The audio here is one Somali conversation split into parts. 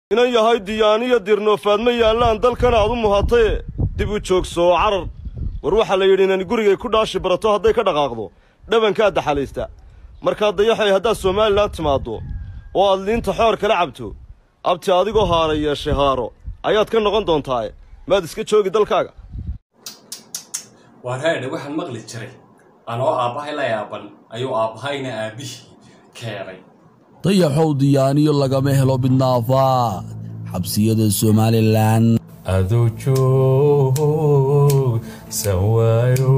inan yahay diyaaniyo dirnoofaad ma yaallaan dalkan aad u muhataye dib u joogso oo carar war waxaa la yidhi inani gurigay ku dhaashi barato hadday ka dhaqaaqdo dhabankaad daxalaysta markaa dayaxay haddaad somalilan timaaddo oo aad liinta xoor kala cabto abti adigoo haara yeeshay haaro ayaad ka noqon doontaaye maad iska joogi dalkaaga waar haadhe waxaan maqli jiray anoo aabbahay la yaaban ayuu aabbahayna aabbihii keenay dayaxow diyaaniyo lagama helo bidnaafaad xabsiyada somalilan aduu joogsan waayo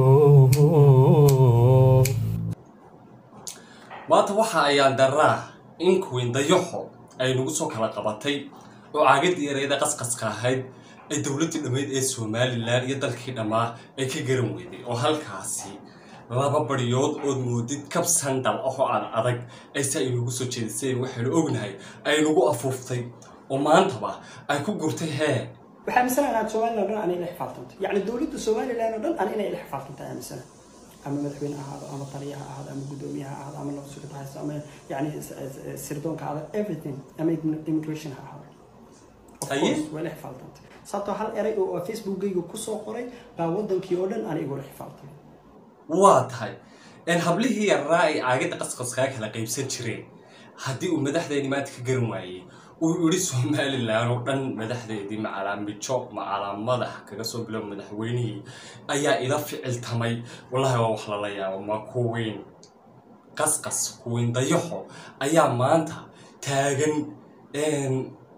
maanta waxa ayaan daraa in kuwiin dayaxo ay nagu soo kala qabatay oo caagadii ereyada qasqaska ahayd ay dowladdii dhammayd ee somalilan iyo dalkii dhammaa ay ka garan weyday oo halkaasi laba baryood ood moodid kab sandal ahoo aan adag ayse ay nagu soo jeediseen waxaynu ognahay ay nagu afuuftay oo maantaba ay ku gurtay hee waxaa aaminsanaa inaad somalilan o dhan ana ila xifaaltanto yacni dowladda somalilan oo dhan ana inay ila xifaaltantaa aaminsana ama madaxweyne ha ahaado ama taliya ha ahaado ama guddoomiye ha ahaado ama nabadsugido haysto ama yani sirdoonka ha ahaado everything ama immigration ha ahaado of Haye. course waa ila xifaaltantay sababtoo hal eray oo facebookgayga kusoo qoray baa wadankii oo dhan ana igula xifaaltay waa tahay een hablihii yarraa ay caagada qasqaskaa kala qaybsan jireen haddii uu madaxdeeni maanta ka garan waayey uu yidhi somalilan oo dhan madaxdeedii macalaa mijo macalaa madax kaga soo bilow madaxweynihii ayaa ila ficiltamay wallahi waa wax lala yaabo ma kuwiin qasqas kuwiin dayaxo ayaa maanta taagan een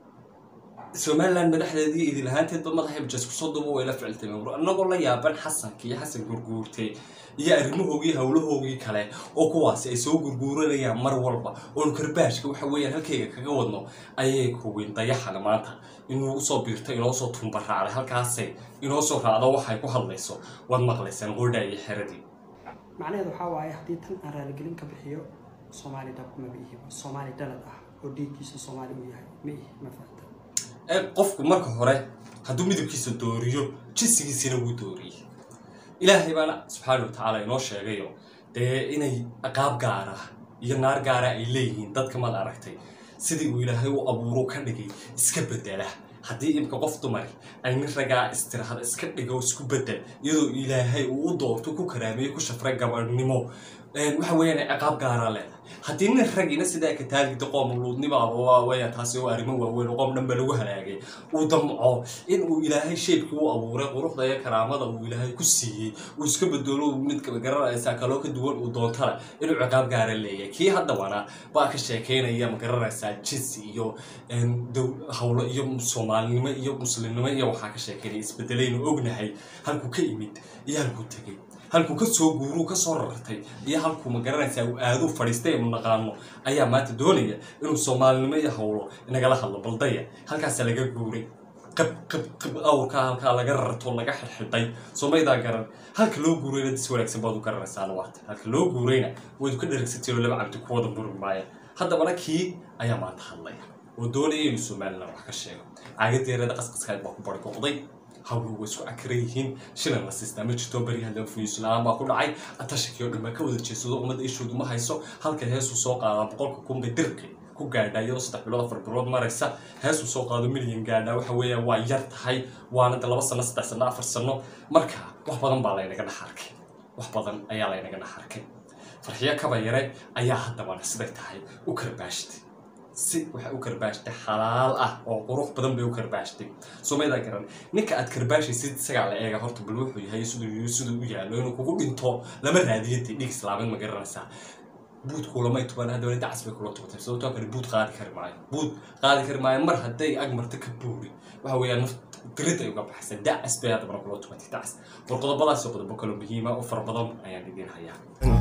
somalilan madaxdeedii idin ahaanteedba madaxay bajas kusoo duuba way la ficiltameen war annagoo la yaaban xasanka iyo xasan gurguurte iyo arrimahoogii howlahoogii kale oo kuwaasi ay soo gurguuranayaan mar walba oonu karbaashka waxa weeyaan halkayga kaga wadno ayay kuwiin dayaxana maanta inuu usoo biirto inoo soo tumbaraacday halkaasay inoo soo raacdo waxay ku hadlayso waad maqlaysaan qordha iyo xeradii macnaheedu waxaa waaye haddii tan aan raaligelin ka bixiyo soomaali dhab maba ihi soomaali dhalad ah oo dhiiggiisa soomaali uu yahay ma ihi ma fahanta ee qofku marka hore hadduu midabkiisa dooriyo jinsigiisina wuu dooriyey ilaahay baana subxaana wa tacaala inoo sheegayo dee inay qaab gaara iyo naar gaara ay leeyihiin dadka maad aragtay sidii uu ilaahay u abuuro ka dhigay iska bedela haddii imka qof dumari ay nin ragaa istirahada iska dhigo isku bedel iyadoo ilaahay uu u doorto ku karaameeyo ku shafray gabadhnimo een, waxa weeyaan ciqaab gaaraa leedahay haddii nin ragina sidaa ka taagida qoom luudnimaaba waa weeyaan taasi oo arrimo waaweyn oo qoom dhan ba lagu halaagay uu damco in uu ilaahay sheebkii u abuuray quruxda iyo karaamada uu ilaahay ku siiyey uu iska bedelo mid magaranaysaa kaloo ka duwan uu doontana inuu ciqaab gaara leeyahay kii haddawana baa ka sheekeynaya magaranaysaa jinsi iyo een, dow- hawlo iyo soomaalinimo iyo muslimnimo iyo waxaa ka sheekeynaya isbedelaynu ognahay halkuu ka imid iyo halkuu tegey halkuu ka soo guuruu ka soo rartay iyo halkuu ma garanaysaa uu aaduu fadhiistay aynu naqaano ayaa maanta doonaya inuu soomaalinimo iyo hawlo nagala hadlo baldaya halkaasa laga guuray qab qab qab awrkaa halkaa laga rarto laga xidxiday soomaydaa garan halka loo guurayna dis wanaagsan baad u garanaysaa waata halka loo guurayna waad ka dharagsantiin oo laba cabdi ku wada murmi maaya haddabana kii ayaa maanta hadlaya oo doonaya inuu somalilan wax ka sheego caagadeerada qasqaskaad baa ku bargoqday hawluhu way isku cakran yihiin shilan la siistaa ma jirto baryahan laba fuyiis la-aan baa ku dhacay atashakii oo dhan baa ka wada jeedsado ummadda ishoodu ma hayso halka heesuu soo qaadaa boqolka kunbay dirqi ku gaadhaa iyadoo saddex bilood afar bilood maraysa heesuu soo qaado milyan gaadhaa waxa weeyaan waa yar tahay waana de laba sano saddex sano afar sano marka wax badan baa laynaga dhex arkay wax badan ayaa laynaga dhex arkay farxiyo kaba yare ayaa haddabana siday tahay u karbaashtay si waxay u karbaashtay xalaal ah oo qurux badan bay u karbaashtay somaydaa garan ninka aad karbaashaysid isagaa la eega horta bal wuxuu yahay siduu siduu u yaallo inuu kugu dhinto lama raadiyadii dhiig islaamid ma garanaysaa buud kulamay tuban haddana dacas bay kula tubatay sababtoo kale buud qaadi kari maayo buud qaadi kari maayo mar hadday ag marto ka buuri waxa weeyaan naf dirid ay uga baxaysa dacas bay haddana kula tubatay dacas war qodobadaas oo qodobo kaloo muhiima oo fara badan ayaan idiin hayaa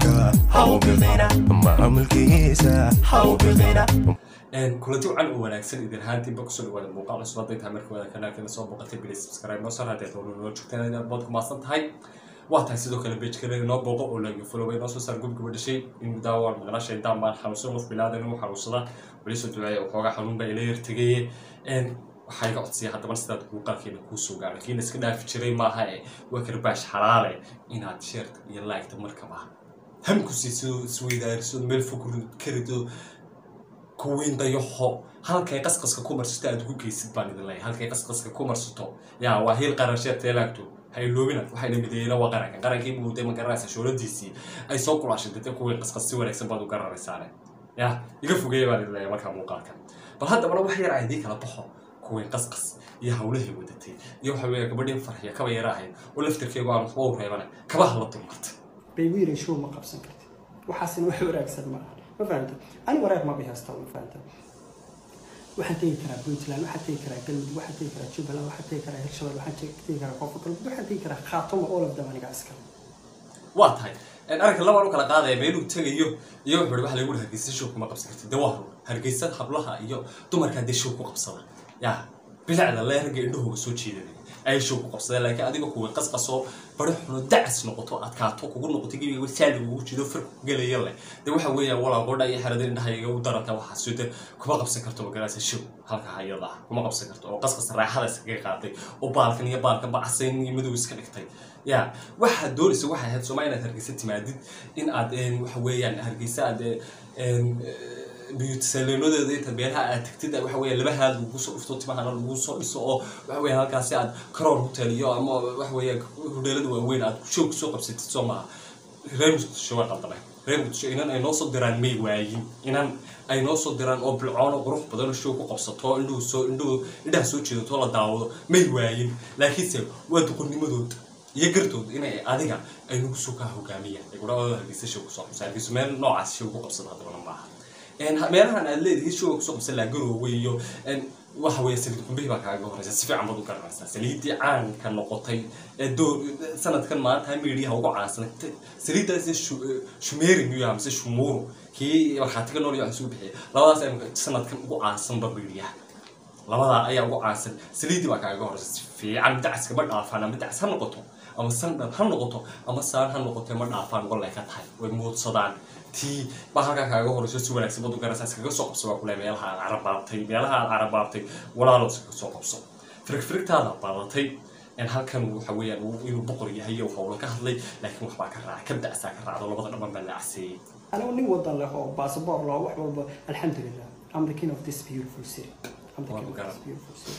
Een, kulanti wacan oo wanaagsan idin ahaantiinba kusoo dhawaada muuqaal cusub hadday tahay markii wada kanaalkeena soo booqatay bilis subscribe noo sar haddii aad wali noo joogtaan inaad bood ku maasan tahay waa tahay sidoo kale pagekana inoo booqo oo laga foloway noo soo saar gubgaba dhashay in daawaan maqnashay daan baan xanuunsan qof bilaadan inuu xanuunsada weli soo duceeya waxoogaa xanuun baa ila yartegaye Een, waxaa iga codsiya haddaba sidaad muuqaalkeena kuu soo gaaro kiina iska dhaafi jiray maaha ee waa karbaash xalaale inaad sheerta iyo laagta markaba ham ku siiso isweydaariso meel fog ka rido kuwiin dayaxo halkay qasqaska ku marsato aad ugu geysid baan idin leeyahay halkay qasqaska ku marsato yaa waa hiil qarasheed teelaagto ha iloobina waxayna mideeyeen waa qaranka qarankii buu de ma garanaysa shooladiisii ay soo kulaashay dade kuwiin qasqas si wanaagsan baad u garanaysaane ya iga fogeeya baan idin leeyahay markaa muuqaalkan bal haddabana wax yar aan idiin kala baxo kuwiin qasqas iyo hawlahay wadatay iyo waxa weeye gabadhii farxiya kaba yara ahayd oo laftirkeegu aan waxba u reebana kabaha la dulmartay bay u yireen show ma qabsan kartid waxaasina wax wanaagsan ma aha ma fahamta ani wareer ma bihasta ma fahamta waxaan tegi karaa puntland waxaan tegi karaa galmudug waxaan tegi karaa jubbaland waxaan tegi karaa hirshabelle waxaan tegi tegi karaa koonfur galmudug waxaan tegi karaa khaatuma all of them aniga iskale waa tahay arrinka labaan u kala qaadaya meeluu tegayo iyo wuxuu ihi waxa lagu yihi hargeysa show kuma qabsan kartid de waa run hargeysa hablaha iyo dumarka haddii show ku qabsada yaa bilacda lee ragga indhahooga soo jeedanaya ayay show ku qabsadeen laakiin adiga kuwa qasqasoo bari xuno dacas noqoto adkaato kugu noqoto gebiga saali ugu jido fir ku gelaya leh de waxa weeyaan walaa qodha iyo xerada indhahayga u daranta waxaas de kuma qabsan karto magarasa show halka hayada ah kuma qabsan karto oo qasqas raaxada iskaga qaaday oo baalkan iyo baalkan bacasayn iyo madow iska dhigtay ya waxaad doonaysa waxay ahayd sooma inaad hargeysa timaadid in aad waxa weeyaan hargeysa aad biyutisaleenodeeda inta beelaha aad tagtid waxa weya laba haad lagu soo dhufto timahana lagu soo dhiso oo waxa weya halkaasi aad karoor hotel iyo ama waxa weya hudheelada waaweyn aad show kusoo qabsatid soo maaha reer muqdisho waa qaldamay reer muqdisho inan ay noo soo diraan may waayin inan ay noo soo diraan oo bilcoon oo qurux badan oo show ku qabsato indhuhu soo indhuhu indhaha soo jeedato la daawado may waayin laakiinse waa duqurnimadooda iyo gardood inay adiga ay nagu soo kaa hogaamiyaan ay gudhaooda hargeysa show kusoo qabsa hargeysa meel noocaas show ku qabsada haddabana maaha meelahan aad leedihi show kusoo qabsan laha garoowe iyo waxa weeye saliid qumbihii baa kaaga horeysa si fiican baad u garanaysaa saliiddii caanka noqotay ee doo sanadkan maanta miidiyaha ugu caansan saliiddaasi shumeeri miyuu yaha mise shumuuru kii markhaatiga nool iyo wax isugu bixiyay labadaas ay sanadkan ugu caansanba miidiyaha labadaa ayaa ugu caansan saliiddii baa kaaga horeysa si fiican dacaska ma dhaafaan ama dacas ha noqoto ama sandhal ha noqoto ama saan ha noqoto ma dhaafaan golay ka tahay way muudsadaan tii baa halkaa kaaga horeyso si wanaagsan bad u garanaysaa iskaga soo qabso baa kule meelaha aad carabaabtay meelaha aad carabaabtay walaalo iskaga soo qabso firigfirigtaada badatay halkan waxa weeyaan inuu boqor yahay oo howlo ka hadlay laakiin waxbaa ka raaca ka dacsaa ka raacdo labada dhaban baa la caseeyey anigu nin wadan leh oo basaboor leh oo wax walba alxamdulilah I'm the king of this beautiful city I'm the king of this beautiful city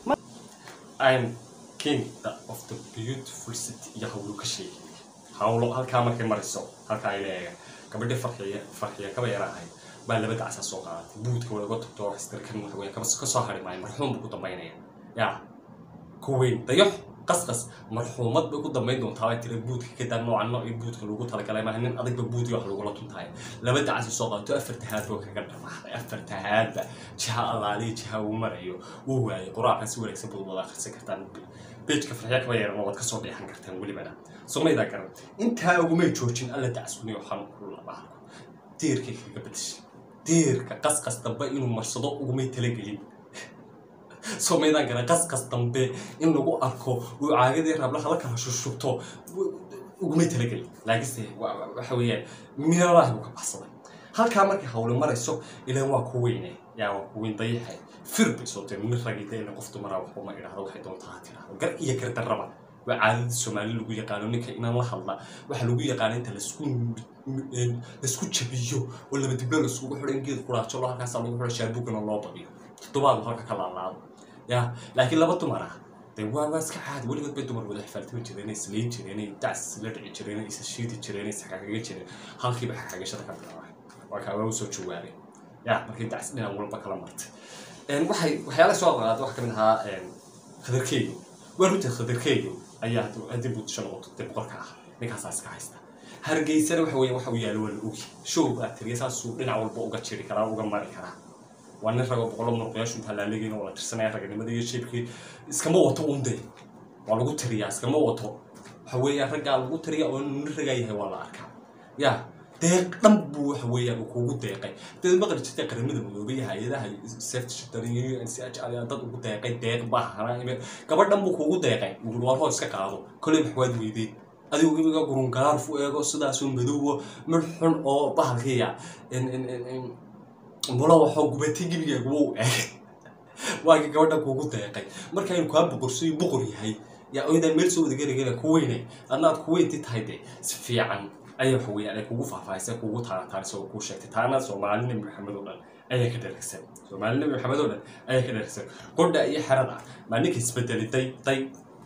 I'm king of the beautiful city iyo hawlo ka sheegay hawlo halkaa markay mariso halkaa ay leeyahay gabadhi farxiya farxiya kaba yara ahayd baa laba dacsa soo qaadatay buudka waa laga tagto istirkan waxa weeye kaba ka soo hari maayo marxuum buu ku dambaynaya yaa kuweyn dayax qasqas marxuumad bay ku dambayn doontaa bay tiri buudka kadaa noocan nooc iyo buudka lagu talagalay maaha nin adagba buudka wax lagula tuntahay laba dacsi soo qaato afar tahaad boo kaga dhamaaday afar tahaadba jiha allaaliya jiha uu marayo wuu waayay quraackan si wanaagsan baad wada akhrisan kartaan bejka farxiya kaba yaran waad kasoo dheexan kartaan welibana somaydaa garan intaa ugumay joojin alla dacsuni waxaan kula bahalku diirkay kaga bedeshay diirka qasqas dambe inuu marsado ugumay talagelin somaydaan garan qasqas dambe in lagu arko uu caagadii rablaha la kala shushubto ugumay talagelin laakiinse waxa weeyaan meelaha buu ka baxsaday halkaa markay hawle marayso ilaan waa ku weyne yaa waa ku weyn dayaxay fir bay soo tiri nin ragida ina qof dumaraa waxba ma idhahdo waxay doontaa ha tirahdo gar iyo gardarraba waa caadada soomaali lagu yaqaano ninka inaan la hadla waxaa lagu yaqaana inta lasku laisku jabiyo oo laba diblo laiskugu xidho in geed quraajo lo halkaasaa lagu xidho shaabugana loo badiyo toddobaad halka ka laalaado ya laakiin laba dumar ah dee waa waa iska caadi weligood bay dumar wada xifaaltami jireen isleyn jireen dacs la dhici jireen isa shiidi jireen is xagaagaga jireen halkiiba xagaagashada ka bilaabay waa kaa waa usoo jawaabay ya markii dacs dhinac walba kala martay waxay waxyaalaha soo qaada waxaa kamid ahaa khadarkeeyo waa runtii khadarkeeyo ayaa haddii buutisho noqoto dee boqorka ah ninkaasaa iska haysta hargeysana waxa weeye waxa uu yaalo waa la ogi show baa tiriya saasuu dhinac walba uga jiri karaa uga mari karaa waa nin rago boqolo muruqyaashu intaa laaleegayna waa la tirsanaya raganimada iyo sheebkii iskama wato unde waa lagu tiriyaa iskama wato waxa weeyaan raggaa lagu tiriya oo nin ragaa yahay waa la arkaa ya deeq dhan buu waxa weeyaan uu kuugu deeqay dad maqli jirtay qaramada midoobay hay-adaha safety shiftarin iyo n c h r dad ugu deeqay deeq baahana gabadh dhan buu kuugu deeqay warhoo iska qaado koley maxwaad weydeen adigu imiga gurungaarf u eego sidaasoo madoowo mid xun oo bahalkiya mula waxoo gubatay gebigeegu wuu eegay waagii gabadha kuugu deeqay markaynu kaa boqorsayo boqor yahay yaa oydaan meel soo wada geligela ku weynay adna aad ku weynti tahay dee si fiican ayay waxa weeyaan ay kugu faahfaahisay kugu taanataanisa oo kuu sheegtay taana soomaali nabi maxamed oo dhan ayaa ka dharagsan soomaali nabi maxamed oo dhan ayaa ka dharagsan qodha iyo xerada maa ninka isbedeli day day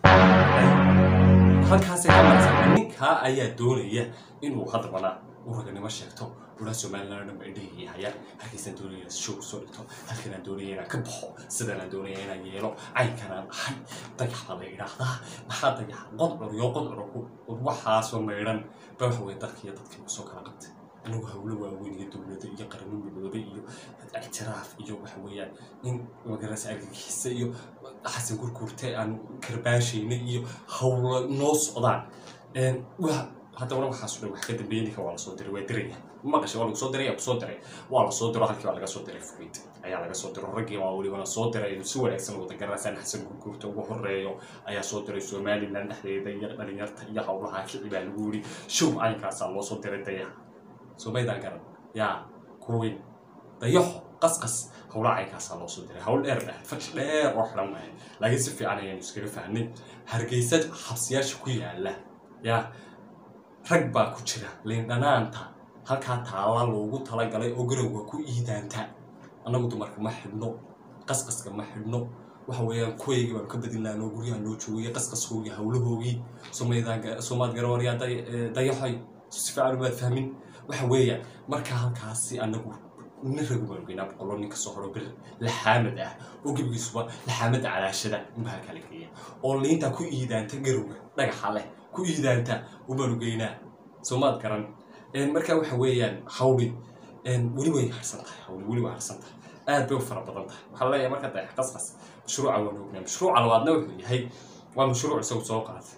halkaasay ka maraysaa ninkaa ayaa doonaya inuu haddabana uu raganimo sheegto ulaa somaliland dhanba indhahii hayaan halkaysaan doonaya inaan show soo dhigto halkanaan doonaya inaan ka baxo sidanaan doonaya inaan yeelo caynkanaan ahay dayax baa la idhaahdaa maxaa dayax qodcur iyo qodcurku waxaasoo maydhan ba waxa weye dalka iyo dadkii kusoo kala qabtay anigu hawlo waaweyn iyo dowlada iyo qaramo midoobe iyo ictiraaf iyo waxa weeyaan in magarasa argagixisa iyo xasan gurguurte aan karbaashayna iyo hawlo noo socdaan wa haddana waxaaso dhan wax ka dambeeya ninka waa lasoo diray waa diraya maqasha waa lagu soo diray yaa kusoo diray waa lasoo diro halkii baa laga soo diray furid ayaa laga soo diro raggii waa welibana soo diray inuu si wanaagsan wada garanaysaan xasan gurguurta ugu horeeyo ayaa soo diray somaliland dhexdeeda iyo dhalinyarta iyo hawlaha kici baa lagu yidhi show caynkaasaa loo soo diray dayaha somaydaan garan yaa kuwin dayaxo qasqas howla caynkaasaa loo soo diray hawl dheer dheh fash dheer oo xiran maahay laakiin si fiican ayaanu iskaga fahnay hargeysa xabsiyaasha ku yaala yaa rag baa ku jira liindhanaanta halkaa taalla loogu talagalay oo garowga ku iidaanta annagu dumarka ma xidhno qasqaska ma xidhno waxa weeyaan kuwaygii baanu ka badin lahanoo guryaha loo joogay qasqaskoogii hawlahoogii soomaad garawaryaa dayaxay si fiican umaad fahmin waxa weeyaan markaa halkaasi anagu nin ragu baanu geynaa boqolo nin kasoo horo bir laxaamad ah oo gebigiisuba laxaamada calaashada unbaa halkaa la geeya oo liinta ku iidaanta garowga dhagaxa leh ku iidaanta ubaanu geynaa soomaad garan markaa waxa weeyaan hawli weli way harsan tahay hawli weli way harsan tahay aad bay u fara badan tahay waxaa la leeyahay marka dayax qasqas mashruuca waan ognaa mashruuca labaadna wuxuu yahay waa mashruuc isagu soo qaatay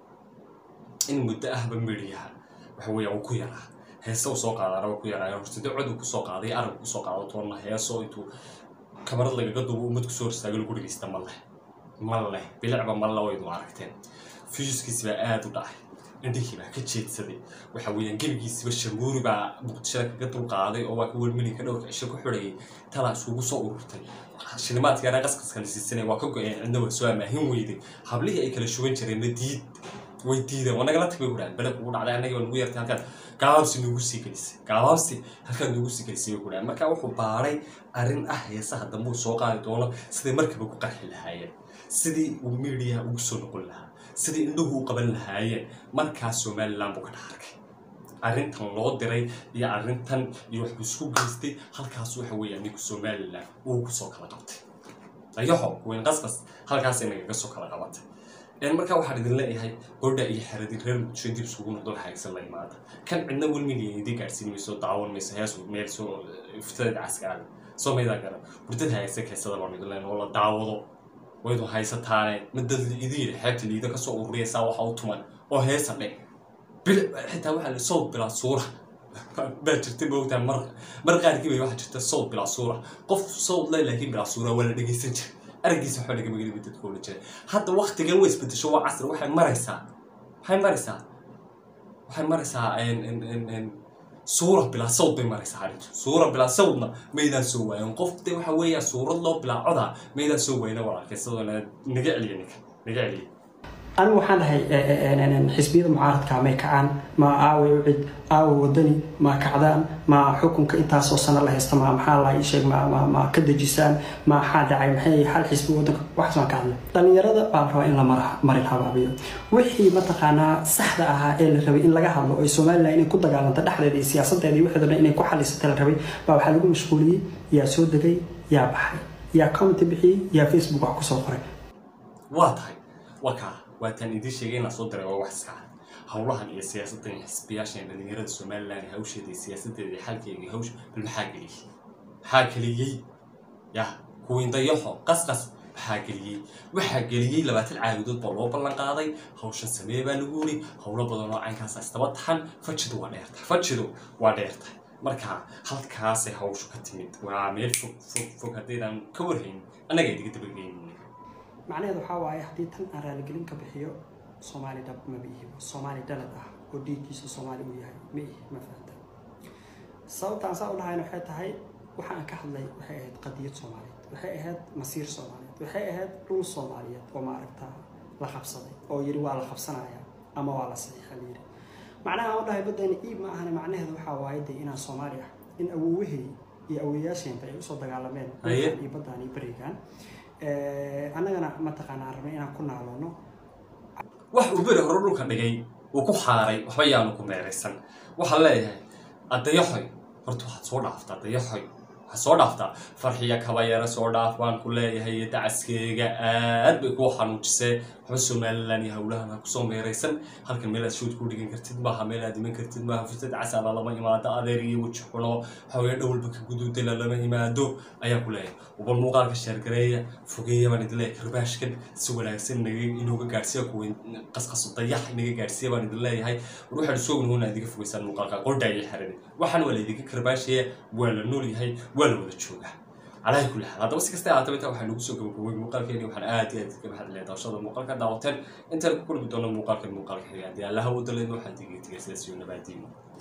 in muddo ahba midhiyaha waxa weeya uu ku yaraa heese uu soo qaadaana waa ku yaraa hortida cod uu kusoo qaaday arab kusoo qaado toonna heeso intuu kamarad lagaga duubo ummad kusoo horstaago lagu dhegeysta ma leh ma leh bilicba ma le waynu aragteen fiuskiisi baa aada u dhacay indhihii baa ka jeedsaday waxa weeyaan gebigiisiba shamuuri baa muqdishada kaga dulqaaday oo waa ka welmilinka dhowrka cisho ku xidhayay talaa isugu soo ururtay shilimaadka yaraa qasqaska la siisanaya waa ka go-een cidna waa soo amaahin weyday hablihii ay kala shuban jireenna diid way diideen waa nagala tag bay kudhahan bele kugu dhacday annaga nugu yartay halkaad gaabaabsi nugu sii gelisay gaabaabsi halkaad nugu sii gelisay bay kudhahan marka wuxuu baaray arrin ah heesaha dambe uu soo qaadi doono siday markaba ku qarxi lahaayeen sidii uu miidiyaha ugu soo noqon lahaa sidii indhuhu u qaban lahaayeen markaas somaliland buu ka dhex arkay arrintan loo diray iyo arrintan iyo waxbuu isku geystay halkaas waxa weeyaan ninku somaliland uu kusoo kala qabtay dayaxo weyn qasqas halkaasay nagaga soo kala qabatay markaa waxaan idin leeyahay gordha iyo xeradin reer muqdisho dib isugu noqdo xaagsan la imaada kan cidna welmiga idin gaadhsiin mayso daawan mayso hees meel soo iftada caskaraada soo maydaa garan hurdada haagsan keysada baan idin leenahay oo la daawado waydu haysataane madad idin yidhi xeebta liida kasoo ururiyaysaa waxa u tuman oo heesa dhe bil xitaa waxaa la sawd bilaa suura baa jirta moogtaa mar mar qaarkii bay waxaa jirta sawd bilaa suura qof sawd le laakiin bilaa suura waa la dhegeysan jira araggiisa waxba laga magaliba dadka oola jira hadda waktigan way isbedesho waa casri waxay maraysaa waxay maraysaa waxay maraysaa suura bilaa sawd bay maraysaa arrintu suura bilaa sawdna maydaan soo waayan qof de waxa weeyaa suurad loo bilaa codaa maydaan soo waayna walaalkay sidoo naga celiya ninka naga celiya anigu waxaan dhahay xisbiyada mucaaradka may kacaan ma aaway ucid aaway wadani ma kacdaan ma xukunka intaasoo sano la haysta ma maxaa la sheeg ma ma ma ka dejisaan ma maxaa dhacay maxay hal xisbi wadanka waxaas waan ka hadlay dhalinyarada baa la rabaa in la marin habaabiyo wixii mataqaanaa saxda ahaa ee la rabay in laga hadlo oo somaliland inay ku dagaalanto dhexdeeda iyo siyaasadeeda iyo wixii dhan inay ku xalisata la rabay baa waxaa lagu mashquuliyey yaa soo degay yaa baxay yaa comment bixiyey yaa facebook wax kusoo qoray waa tahay waa kaa waataan idiin sheegay inaan soo diray waa wax iska cad howlahan iyo siyaasaddan iyo xisbiyaashan iyo dhalinyarada somaliland iyo hawsheeda iyo siyaasadeeda iyo xalkeeda iyo hawsha bal maxaa geliyey maxaa geliyey yah kuwiin dayaxo qasqas maxaa geliyey waxaa geliyey labaatan caawidood baa loo ballan qaaday hawshan samee baa lagu yiri howlo badan oo caynkaasa istaba taxan fajidu waa dheertahay fajidu waa dheertahay marka halkaasay hawshu ka timid waa meel fog fog fog haddaydaan ka warhayn annaga idiga dabageynin macnaheedu waxaa waaye haddii tan aan raaligelin ka bixiyo soomaali dhab maba ihi soomaali dhalad ah oo dhiiggiisu soomaali uu yahay ma ihi ma fahanta sababtaan saa u dhahayna waxay tahay waxa aan ka hadlay waxay ahayd qadiyad soomaaliyeed waxay ahayd masiir soomaaliyeed waxay ahayd dhul soomaaliyeed oo maaragtaa la qabsaday oo yidhi waa la qabsanaya ama waa la saxiixa la yidhi macnaha aan u dhahay baddayna iib ma ahane macnaheedu waxaa waaye dee inaan soomaali ah in awowahey iyo awoyaasheenta ay usoo dagaalameen Haye. dhulkan iyo baddaan iyo berigan annagana mataqaanaa rabnay inaan ku naaloono wax uu beri hore dhulka dhigay uu ku xaaray waxba yaanu ku meeraysan waxaan leeyahay addayaxoy horta waxaad soo dhaaftaa dayaxoy waxaad soo dhaaftaa farxiya kabayara soo dhaaf baan ku leeyahay iyo dacaskeega aad bay kuu xanuujisee waxba somalilan iyo howlahan ha kusoo meeraysan halkan meel aad shood ku dhigan kartid maaha meel aad iman kartid maaha fursad casaala lama imaado adeer iyo weji xuno haween dhowlba ka guduudala lama imaado ayaan ku leeyahay ubal muuqaalka sheergareeya fogeeya baan idin leeyahay karbaashkan si wanaagsan naga inooga gaadhsiiya kuwa qasqaso dayax inaga gaadhsiiya baan idin leeyahay war waxaan soo gunhoona idiga fogeysaan muuqaalka qordha iyo xerani waxaan waa la idinka karbaashaya waa la nool yahay waa la wada joogaa calaahi kulli xaal haddaba si kasta ahaataba intaa waxaa nagu soo gabagabowey muuqaalkeeni waxaan aad iyo aad ka mahadcelaya daawashada muuqaalka daawateen intaan ku kulmi doono muuqaalkan muuqaalka xiga haddii allaha wadaleedna waxaan digiga tegay sidaas iyo nabaadiino